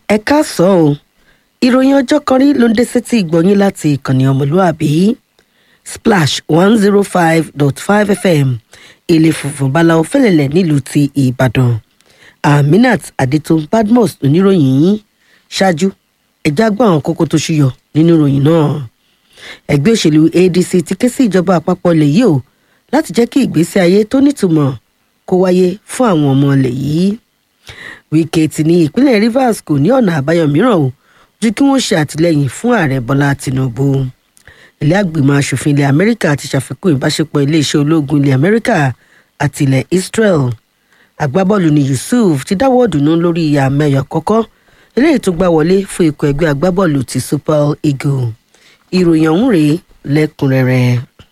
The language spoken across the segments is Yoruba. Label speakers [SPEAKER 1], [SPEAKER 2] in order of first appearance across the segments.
[SPEAKER 1] ẹ káàsán o ìròyìn ọjọ́ kan rí ló ń dé sétí ìgbọ̀nyín láti ìkànnì ọmọlúàbí splash one zero five dot five fm ilé funfun báláwo fẹlẹ̀lẹ̀ nílùú ti ìbàdàn aminat adetun badmus oníròyìn yín ṣáájú ẹjá gbọ́ àwọn kókó tó ṣúyọ nínú ìròyìn náà ẹgbẹ́ òṣèlú adc ti ké sí ìjọba àpapọ̀ ilẹ̀ yìí o láti jẹ́ kí ìgbésí ayé tó nítumọ̀ kó wáyé fún àwọn ọmọ ilẹ̀ yìí wíkẹ́ ti ní ìpínlẹ̀ rivers kò ní ọ̀nà àbáyọ mìíràn o ju kí wọ́n ṣe àtìlẹ́yìn fún ààrẹ bọ́lá tinubu ilé àgbìmọ̀ asòfin ilẹ̀ amẹ́ríkà ti ṣàfikún ìbáṣepọ̀ iléeṣẹ́ ológun ilẹ̀ amẹ́ríkà àti ilẹ̀ israel agbábọ́ọ̀lù ni yusuf ti dáwọ́ dùnú lórí àmẹ́yọ kọ́kọ́ eléyìí tó gbá wọlé fún ikọ̀ ẹgbẹ́ agbábọ́ọ̀lù ti super eagle ìròyìn ọ̀hún rèé lẹ́kùnrẹ́rẹ́.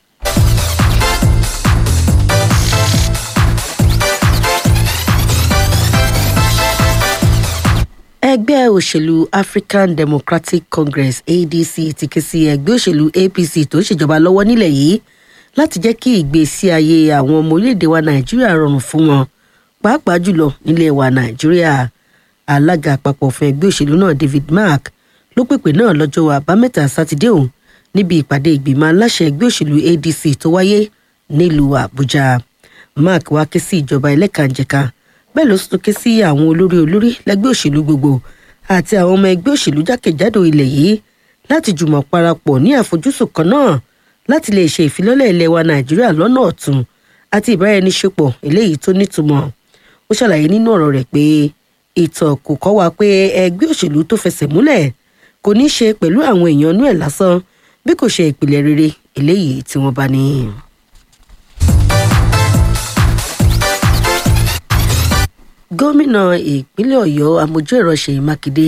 [SPEAKER 1] ẹgbẹ́ òṣèlú african democratic congress adc ti ké sí ẹgbẹ́ òṣèlú apc tó ń ṣèjọba lọ́wọ́ nílẹ̀ yìí láti jẹ́ kí ìgbésí ayé àwọn ọmọ orílẹ̀-èdè wa nàìjíríà rọrùn fún wọn pàápàá jùlọ nílẹ̀ wa nàìjíríà alága àpapọ̀ fún ẹgbẹ́ òṣèlú náà david mark ló pèpè náà lọ́jọ́ àbámẹ́ta sátidé òun níbi ìpàdé ìgbìmọ̀ aláṣẹ ẹgbẹ́ òṣèlú adc tó wáyé nílùú àbújá mark wá ké sí ìjọba ẹlẹ́kànjẹ̀ka bẹ́ẹ̀ ló tún ké sí àwọn olórí olórí lẹ́gbẹ́ òṣèlú gbogbo àti àwọn ọmọ ẹgbẹ́ òṣèlú jákèjádò ilẹ̀ yìí láti jùmọ̀ parapọ̀ ní àfojúsùn kan náà láti lè ṣe ìfilọ́lẹ̀ ilẹ̀ wa nàìjíríà lọ́nà ọ̀tun àti ìbáraẹniṣepọ̀ eléyìí tó nítumọ̀ ó ṣàlàyé nínú ọ̀rọ̀ rẹ̀ pé ìtàn kò kọ́ wa pé ẹgbẹ́ òṣèlú tó fẹsẹ̀ múlẹ̀ kò ní ṣe pẹ̀lú àwọn èèyàn inú ẹ̀ lásán bí kò ṣe ìpìlẹ̀ rere eléyìí tí wọ́n bá ní. gómìnà ìpínlẹ̀ ọ̀yọ́ amójú ẹ̀rọ ṣèyí mákindé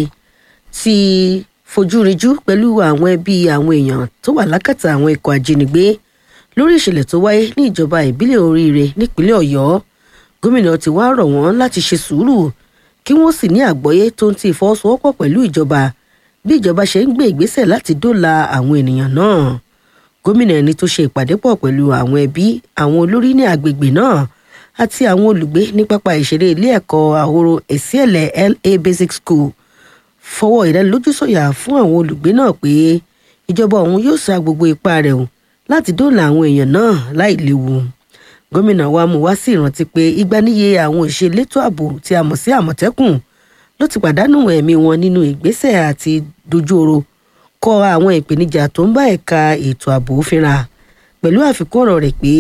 [SPEAKER 1] ti fojú rinjú pẹ̀lú àwọn ẹbí àwọn èèyàn tó wà lákàtà àwọn ikọ̀ ajínigbé lórí ìṣẹ̀lẹ̀ tó wáyé ní ìjọba ìbílẹ̀ oríire nípínlẹ̀ ọ̀yọ́ gómìnà ti wá rọ̀ wọ́n láti ṣe sùúrù kí wọ́n sì ní àgbọ́yé tó ń ti ìfọwọ́sowọ́pọ̀ pẹ̀lú ìjọba bí ìjọba ṣe ń gbé ìgbésẹ̀ láti dóòlà àwọn ènìyàn náà gómìnà ẹni tó ṣe ìpàdé pọ̀ pẹ̀lú àwọn ẹbí àwọn olórí ní agbègbè náà àti àwọn olùgbé ní pápá ìṣeré ilé ẹ̀kọ́ àhoro èsìẹ̀lẹ̀ la basic school fọwọ́ ìdánilójú sọ̀yà fún àwọn olùgbé náà pé ìjọba ọ̀hún yóò sa gbogbo ipá rẹ̀ o láti dóòlà àwọn èèyàn náà láì léwu gómìnà wa mú wá sí ìrántí pé ìgbaniye àwọn òṣèlétò ààbò tí a mọ̀ sí àmọ̀tẹ́kùn ló ti pàdánù ẹ̀mí wọn nínú ìgbésẹ̀ àti dojú oro kọ àwọn ìpèníjà tó ń bá ẹ̀ka ètò ààbò fínra pẹ̀lú àfikún ọ̀rọ̀ rẹ̀ pé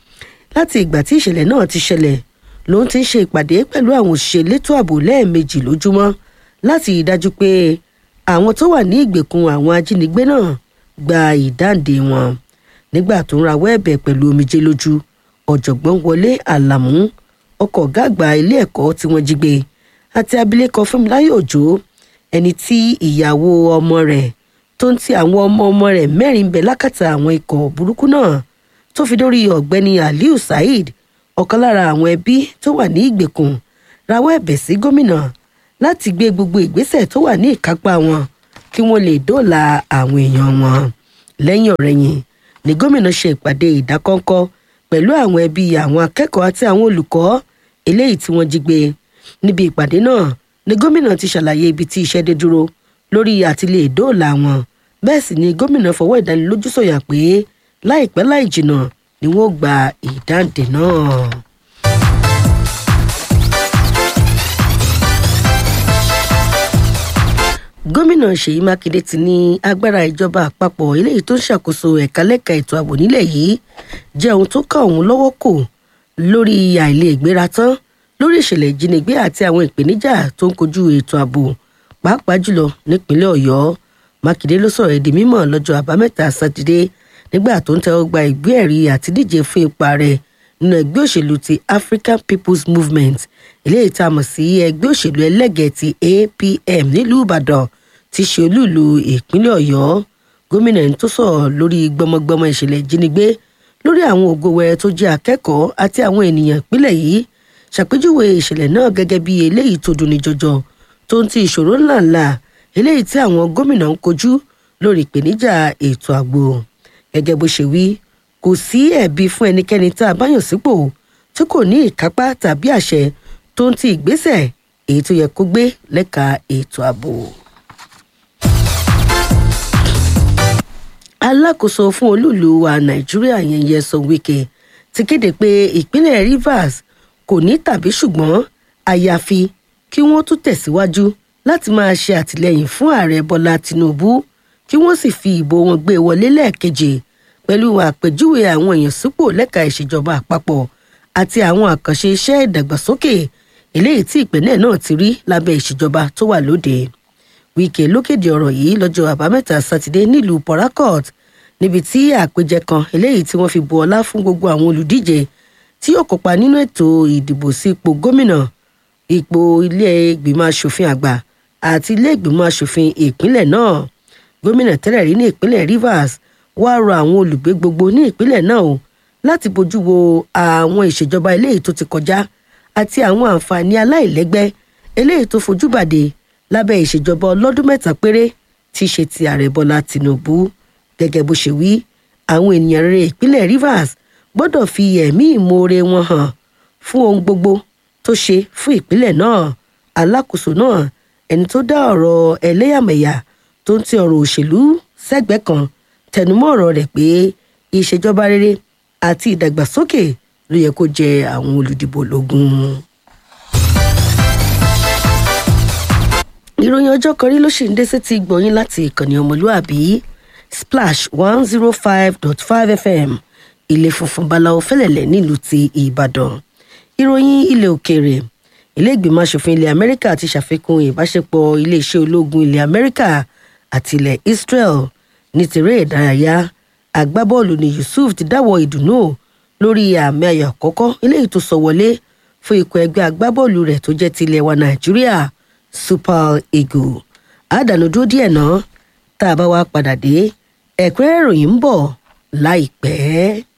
[SPEAKER 1] láti ìgbà tí ìṣẹ̀lẹ̀ náà ti ṣẹlẹ̀ ló ń ti ń ṣe ìpàdé pẹ̀lú àwọn òṣìṣẹ́ elétò ààbò lẹ́ẹ̀mejì lójúmọ́ láti rí dájú pé àwọn tó wà ní ìgbèkùn àwọn ajínigbé náà gba ìdáǹdè wọn nígbà tó ń rawọ́ ẹ̀bẹ̀ pẹ̀lú omijé lójú ọ̀jọ̀gbọ́n wọlé àlàmú ọkọ̀ ọ̀gá àgbà ilé ẹ̀kọ́ tí wọ́n jí gbé àti abilékọ fúnmiláyọ̀ òjò ẹni tí ìyàwó ọmọ rẹ̀ tó ń ti àwọn ọmọ ọmọ rẹ̀ mẹ́rin bẹ̀ lákàtà àwọn ikọ̀ burúkú náà tó fi dórí ọ̀gbẹ́ni aliu saheed ọ̀kan lára àwọn ẹbí tó wà ní ìgbèkùn rawọ́ ẹ̀bẹ̀ sí gómìnà láti gbé gbogbo ìgbésẹ̀ tó wà ní ìkápá wọn kí wọ́n lè dóòlà àwọn èèyàn wọn lẹ́yìn ọ̀rẹ́yìn ni gómìnà ṣe ìpàdé ìdákọ́ńkọ́ pẹ̀lú àwọn ẹbí àwọn akẹ́kọ̀ọ́ àti àwọn olùkọ́ eléyìí tí wọ́n jí gbé níbi ìpàdé náà ni gómìnà ti ṣàlàyé ibi tí iṣẹ́ dé dúró lórí àti lè dóòlà wọn bẹ́ẹ̀ sì ni gómìnà fọwọ́ ìdánilójú sọ̀yà pé láìpẹ́ láì jìnnà ni wọ́n gba ìdáǹdè náà. gómìnà ṣèyí mákindé ti ní agbára ìjọba àpapọ̀ eléyìí tó ń ṣàkóso ẹ̀ka lẹ́ka ètò ààbò nílẹ̀ yìí jẹ́ ohun tó ká òun lọ́wọ́ kò lórí àìlè ìgbéra tán lórí ìṣẹ̀lẹ̀ ìjínigbé àti àwọn ìpèníjà tó ń kojú ètò ààbò pàápàá jùlọ nípínlẹ̀ ọ̀yọ́ mákindé ló sọ̀rọ̀ èdè mímọ̀ lọ́jọ́ àbámẹ́ta sátidé nígbà tó ń tẹ́wọ́ gba ìgbé ẹ̀rí àti díje fún ipa rẹ̀ nínú ẹgbẹ́ òṣèlú ti african people's movement eléyìí tá a mọ̀ sí ẹgbẹ́ òṣèlú ẹlẹ́gẹ̀ẹ́ ti apm nílùú ìbàdàn ti ṣe olúùlú ìpínlẹ̀ ọ̀yọ́ gómìnà ẹni tó sọ̀rọ̀ lórí gbọmọgbọmọ ìṣẹ̀lẹ̀ ìjínigbé lórí àwọn ògo wẹrẹ tó jẹ́ akẹ́kọ̀ọ́ àti àwọn ènìyàn ìpínlẹ̀ yìí ṣàpèjúwe ìṣẹ̀lẹ̀ náà gẹ́gẹ́ bí eléyìí tó dunni jọjọ tó ń ti ìṣòro ńláńlá eléyìí tí àwọn gómìnà ń kojú lórí ìpèníjà ètò ààbò gẹ́gẹ́ bó ṣe wí kò sí ẹ̀bi fún ẹnikẹ́ni tá a bá yàn sípò tí kò ní ìkápá tàbí àṣẹ tó ń ti ìgbésẹ̀ èyí tó yẹ kó gbé lẹ́ka ètò ààbò. alákòóso fún olúùlú wa nàìjíríà yẹn Nyesom Wike ti kéde pé ìpínlẹ̀ Rivers kò ní tàbí ṣùgbọ́n àyàfi kí wọ́n tún tẹ̀síwájú láti máa ṣe àtìlẹ́yìn fún ààrẹ bọ́lá tinubu kí wọ́n sì fi ìbò wọn gbé wọlé lẹ́ẹ̀kejì pẹ̀lú àpèjúwe àwọn èèyàn sípò lẹ́ka ìṣèjọba àpapọ̀ àti àwọn àkànṣe iṣẹ́ ìdàgbàsókè eléyìí tí ìpínlẹ̀ náà ti rí lábẹ́ ìṣèjọba tó wà lóde Wike ló kéde ọ̀rọ̀ yìí lọ́jọ́ àbámẹ́ta sátidé nílùú Port Harcourt níbi tí àpèjẹ kan eléyìí tí wọ́n fi bu ọlá fún gbogbo àwọn olùdíje tí yóò kópa nínú ètò ìdìbò sí ipò gómìnà ipò ilé ìgbìmọ̀ asòfin àgbà àti ilé ìgbìmọ̀ asòfin ìpínlẹ̀ náà gómìnà tẹ́lẹ̀ rí ní ìpínlẹ̀ Rivers wá rọ àwọn olùgbé gbogbo ní ìpínlẹ̀ náà o láti bójú wo àwọn ìṣèjọba eléyìí tó ti kọjá àti àwọn àǹfààní aláìlẹ́gbẹ́ eléyìí tó fojú bàdé lábẹ́ ìṣèjọba ọlọ́dún mẹ́ta péré tí í ṣe ti ààrẹ Bọ́lá Tinubu gẹ́gẹ́ bó ṣe wí àwọn ènìyàn rere ìpínlẹ̀ Rivers gbọ́dọ̀ fi ẹ̀mí ìmoore wọn hàn fún ohun gbogbo tó ṣe fún ìpínlẹ̀ náà alákòóso náà ẹni tó dá ọ̀rọ̀ ẹlẹ́yàmẹ̀yà tó ń ti ọ̀rọ̀ òṣèlú sẹ́gbẹ̀ẹ́ kan tẹnumọ́ ọ̀rọ̀ rẹ̀ pé ìṣèjọba rere àti ìdàgbàsókè ló yẹ kó jẹ àwọn olùdìbò lógún. ìròyìn ọjọ́ kan rí ló sì ń dé sétí gbọ̀nyìn láti ìkànnì ọmọlúàbí splash one zero five dot five fm ilé funfun báláwo fẹ́lẹ̀lẹ̀ nílùú ti ìbàdàn ìròyìn ilẹ̀ òkèèrè ilé ìgbìmọ̀ asòfin ilẹ̀ amẹ́ríkà ti ṣàfikún ìbáṣepọ̀ iléeṣẹ́ ológun ilẹ̀ amẹ́ríkà àti ilẹ̀ israel ní tèrè ìdárayá agbábọ́ọ̀lù ní yusuf ti dáwọ́ ìdùnnú lórí àmì ayò àkọ́kọ́ eléyìí tó sọ wọlé fún ikọ̀ ẹgbẹ́ agbábọ́ọ̀lù rẹ̀ tó jẹ́ ti ilẹ̀ wa nàìjíríà super eagle àdánù dúró díẹ̀ náà tá a bá wá padà dé ẹ̀kúnrẹ́rẹ́ ìròyìn ń bọ̀ láìpẹ́.